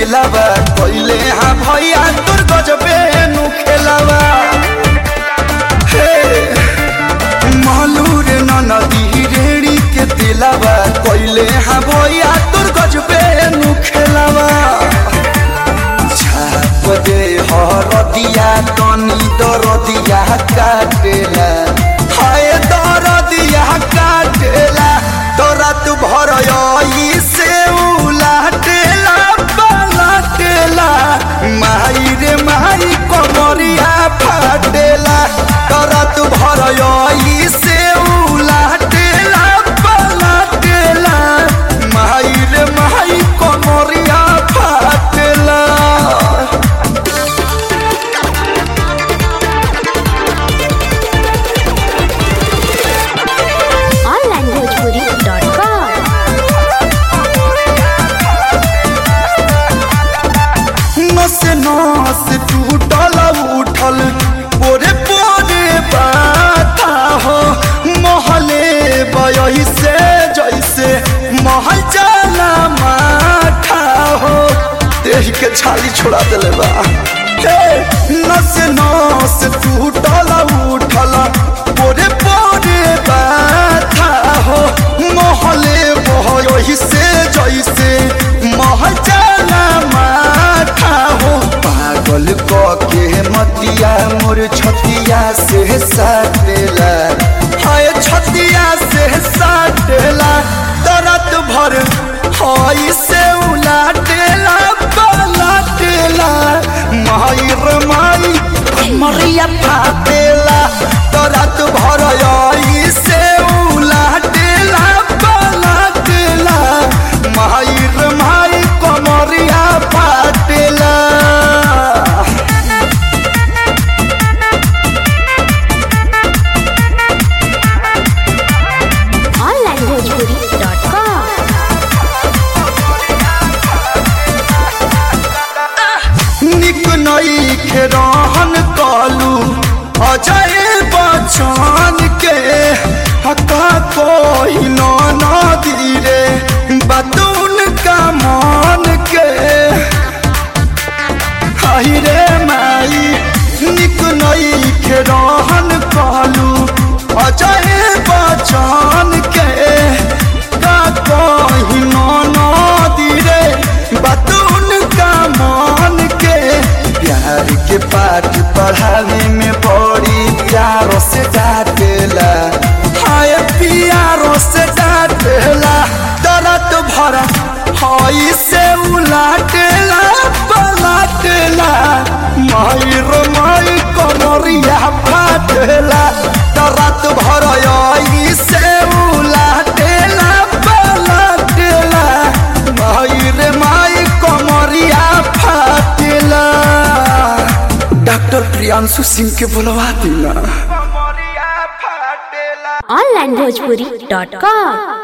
दिलावा कोइले हाँ भैया तोर गजबे नु खेलावा हे मालूर नदी रेड़ी के दिलावा कोइले हाँ भैया तोर गजबे नु खेलावा छाप दे हरदिया तनी दरदिया काटेला हाय दरदिया काटेला तोरा तू भर से उलाटेला पलाटेला माई रे माई कमरिया फाटेला तोरा तू भर से उलाटेला पलाटेला माई रे माई कमरिया फाटेला onlinebhojpuri.com नस नस टूटल उठल पोरे पोरे बाथा हो महले बयही से जैसे महल जाला माठा हो देह के छाली छोड़ा दिले बा हे नस नस टूटल उठल पोरे पोरे बाथा हो महले बयही से जैसे महल जाला माठा हो पागल क के मतिया मोर छतिया से साटेला हाय छतिया से साटेला दरद भर हाय से उलाटेला पलाटेला माई रे माई मरिया फाटेला दरद भर आई से उलाटेला पलाटेला माई रे माई कमरिया फाटेला onlinebhojpuri.com निक नई के रहन कालू अजय बच्चन के हका कोई ना धीरे बतून का मान के हाय रे माई निक नई के रहन कालू अजय बच्चन के का कोई ना धीरे बतून का मान के प्यार के पाठ पढ़ावे में बड़ी प्यारो से डांटेला हाय प्यारो से डांटेला दर्द भरा हाय से उलाटेला पलाटेला माई रो माई कमरिया फाटेला दर्द भरा आई से उलाटेला पलाटेला माई रे माई कमरिया फाटेला डॉक्टर प्रियांशु सिंह के बुलवा दी ना onlinebhojpuri.com